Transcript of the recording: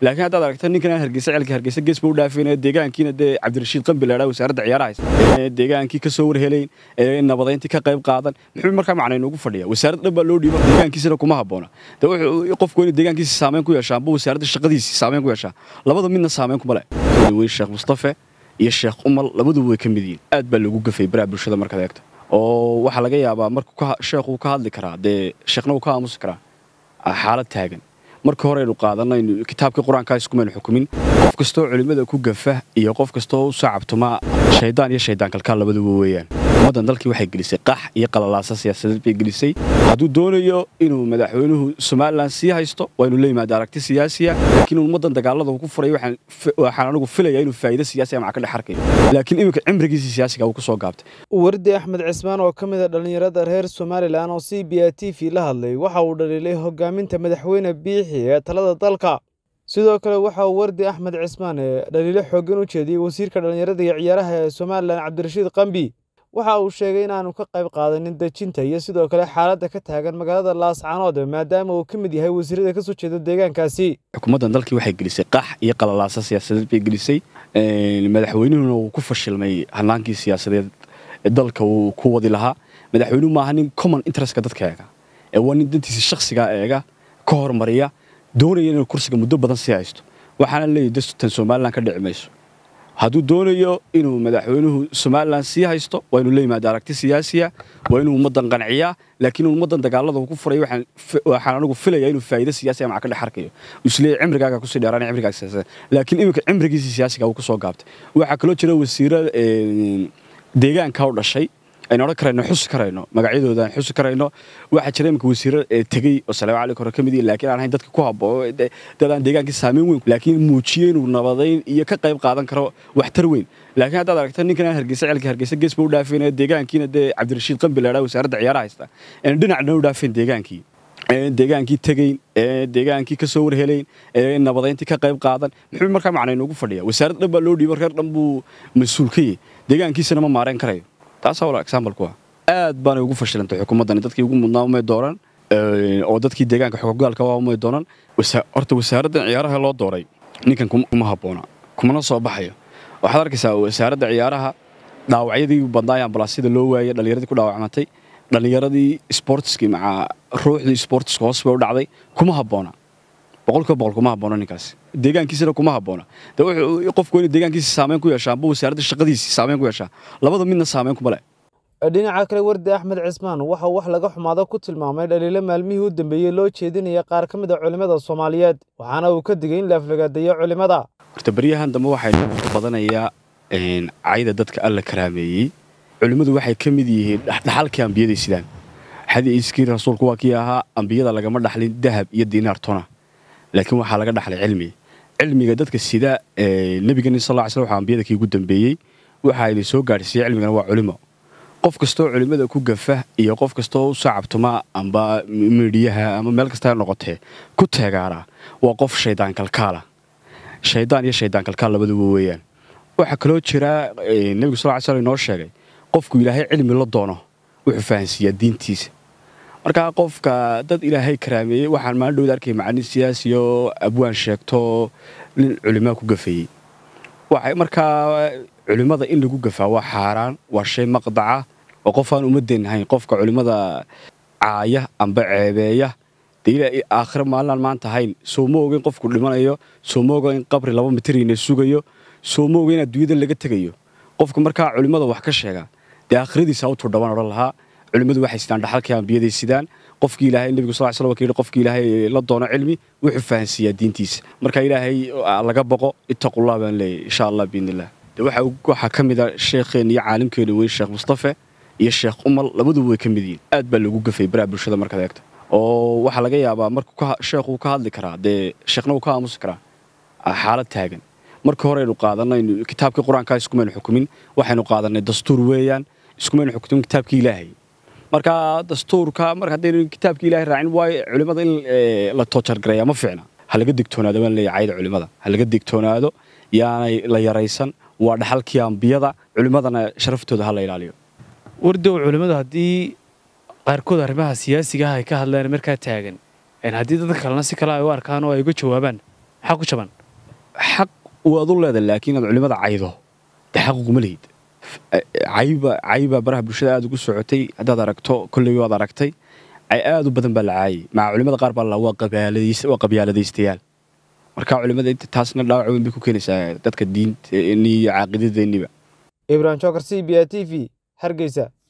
laakiin haddaad aragta ninkan hargeysa celka hargeysa geesba u dhaafeen deegaankiina dee cabdirashiid qambi la dhaa wasaaradda ciyaaraha haysta deegaankii ka soo warhelayn ee nabadayntii ka qayb qaadan muxuu markaa macna inoogu fadhiya wasaaradda dhan baa loo dhiiba deegaankiisana kuma habboona de wuxuu qofku inuu deegaankiisa saameyn ku yeeshaa amba wasaaradda shaqadiisi saameyn ku yeeshaa labada midna saameyn kuma leh weyn sheekh mustafe iyo sheekh umal labaduba way ka mid yihiin aad baa loogu gafay baraha bulshada markaad eegto oo waxaa laga yaabaa markuu sheekhuu ka hadli karaa dee sheekhna uu ka aamusi karaa xaalad taagan marka hore aynu qaadanaynu kitaabkii qur-aankaa iskumaynu xukumin qof kastoo culimmada ku gafa iyo qof kastoo u saacabtuma shaydaan iyo shaydaan kalkaal labaduba weeyaan ummaddan dalkii waxay gelisay qax iyo qalalaasa siyaasadeed bay gelisay hadduu doonayo inuu madaxweynuhu somalilan sii haysto waa inuu la yimaado aragti siyaasiya laakiin ummaddan dagaalada uu ku furay waxaan anigu filaya inuu faa'iido siyaasiya maca ka dhex arkayo laakiin iminka cimrigiisii siyaasiga uu ku soo gaabtay wardi axmed cismaan oo ka mid a dhallinyarada reer somalilan oo c b a t v la hadlay waxa uu dhaliilay hogaaminta madaxweyne biixi ee talada dalka sidoo kale waxa uu wardi axmed cismaan ee dhaliilo xooggan u jeediyey wasiirka dhallinyarada iyo ciyaaraha ee somalilan cabdirashiid qambi waxa uu sheegay inaanu ka qayb qaadanin dejinta iyo sidoo kale xaaladda ka taagan magaalada laascanood maadaama uu ka mid yahay wasiirada ka soo jeeda deegaankaasi xukuumaddan dalkii waxay gelisay qax iyo qalalaasa siyaasadeed bay gelisay madaxweynuhuna uu ku fashilmay hanaankii siyaasadeed dalka uu ku wadi lahaa madaxweynuhu maaha nin common interestka dadka eega ee waa nin dantiisa shakhsigaa eega ka hormariya doonaya inuu kursiga muddo badan sii haysto waxaana leeyahy dastan somalilan ka dhici mayso hadduu doonayo inuu madaxweynuhu somalilan sii haysto waa inuu la yimaado aragti siyaasiya waa inuu ummaddan qanciyaa laakiin ummaddan dagaalada uu ku furay waxaan anigu filaya inuu faa'iido siyaasiya maca ka dhex arkayo isleeyahy cimrigaaga kusii dheeraan cimrigaaga siyaasadeed laakiin iminka cimrigiisii siyaasiga uu ku soo gaabtay waxaa kaloo jira wasiiro deegaanka u dhashay aynu odhan karayno xusi karayno magacyadooda aan xusi karayno waxaa jira iminka wasiiro tegey oo salaamu calaykum hore ka mid yihin laakiin aan ahayn dadka ku haboo dad aan deegaankii saameyn weyn laakiin muujiyey inuu nabadayn iyo ka qayb qaadan karo waxtar weyn laakiin haddaad aragta ninkan hargeysa celka hargeysa geesba u dhaafeen deegaankiina dee cabdirashiid qambi la dhaa wasaaradda ciyaaraha haysta aynu dhinacna u dhaafeen deegaankii deegaankii tegeyn deegaankii ka soo warhelayn nabadayntii ka qayb qaadan muxuu markaa macna inoogu fadhiya wasaaradda dhan baa loo dhiiba reer dhan buu mas-uul ka yahy deegaankiisana ma maarayn karayo taasaa wala example ku ah aad baanay ugu fashilantay xukuumaddani dadkii ugu mudnaa umay dooran oo dadkii deegaanka xogogaalka waa umay doonan horta wasaaraddan ciyaaraha loo dooray ninkan kuma habboona kumana soo baxayo waxaad arkaysaa wasaaradda ciyaaraha dhaawacyadii badnaay ambalaasyada loo waayey dhallinyaradii ku dhaawacmatay dhallinyaradii sportiskii maca ruuxdii sportiska hoos bay u dhacday kuma habboona boqolkiiba boqol kuma habboona ninkaasi deegaankiisana kuma habboona de wuxuu qofku inuu deegaankiisa saameyn ku yeeshaa amba wasaaradda shaqadiisi saameyn ku yeeshaa labada midna saameyn kuma leh dhinaca kale wardi axmed cismaan waxa uu wax laga xumaado ku tilmaamay dhaliilo maalmihii u dambeeyey loo jeedinaya qaar ka mid a culimmada soomaaliyeed waxaana uu ka digay in la aflagaadeeyo culimmada horta beryahan dambe waxaa badanayaa cayda dadka alla karaameeyey culimmadu waxay ka mid yihiin dhaxalkii ambiyaday sidaan xadiiskii rasuulku waa kii ahaa ambiyada lagama dhaxlin dahab iyo diinaar tona laakiin waxaa laga dhaxlay cilmi cilmiga dadka sida nebigeeni sal ly sl waxaa ambiyada kii ugu dambeeyey waxaa idin soo gaadhsiiyey cilmigana waa culimo qof kastoo culimmada ku gafa iyo qof kastoo u saacabtuma amba miidhiyaha ama meel kasta noqotee ku teegaara waa qof shaydaan kalkaala shaydaan iyo shaydaan kalkaal labaduba weeyaan waxaa kaloo jira nebigu sal ly sl inoo sheegay qofku ilaahay cilmi la doono wuxuu fahansiiyaa diintiisa markaa qofka dad ilaahay karaameeyey waxaan maalin dhowda arkay macalin siyaasiyo abwaan sheegto nin culimaa ku gafeeyey waxay markaa culimmada in lagu gafaa waa xaaraan waa shay maqdaca oo qof aan ummadeen ahayn qofka culimmada caaya amba ceebeeya dee aakhire maalinaan maanta ahayn soo ma oga in qofku dhimanayo soo ma oga in qabri laba mitirina sugayo soo ma oga in adduunyada laga tegayo qofka markaa culimmada wax ka sheega dee aakhiradiisa u turdhaban odhan lahaa culimmadu waxay sidaan dhaxalkii ambiyaday sidaan qofkii ilaahay nebigu sal sl ka yidhi qofkii ilaahay la doono cilmi wuxuu fahansiiyaa diintiisa marka ilaahay laga boqo ittaqullah baan leeyahy insha allah biidnillah de waxaa ka mid a sheekheen iyo caalimkeena weyn sheekh mustafe iyo sheekh umal labaduba way ka mid yihiin aad baa loogu gafay baraha bulshada markaad eegto oo waxaa laga yaabaa markuu sheekhuu ka hadli karaa dee sheekhna uu ka aamusi karaa xaalad taagan marka hore aynu qaadanaynu kitaabkii qur-aankaa iskumaynu xukumin waxaynu qaadanay dastuur weeyaan iskumaynu xukumin kitaabkii ilaahay marka dastuurka mar haddaynu kitaabkii ilahay raacin waayo culimmada in la toojargareeya ma fiicna ha laga digtoonaado baan leeyahay cayda culimmada ha laga digtoonaado yaanay la yaraysan waa dhaxalkii ambiyada culimmadana sharaftooda ha la ilaaliyo wardow culimmadu haddii qaarkood arrimaha siyaasiga ah ay ka hadleen markaa taagan haddii dadka kalena si kale ay u arkaan oo ay uga jawaabaan maxaa ku jaban xaq waad u leedahay laakiin inaad culimada caydo dee xaquguma lihid cayba cayba baraha bulshada aad ugu socotay haddaad aragto kolley waad aragtay cay aad u badan baa la caayay maca culimada qaar baa la waa qabyaaladays- waa qabyaaladaystayaal marka culimada inta taasna dhaawac weyn bay ku keenaysaa dadka diinta iyo caaqidadeenniba ibrahim jokar c b a t v hargeysa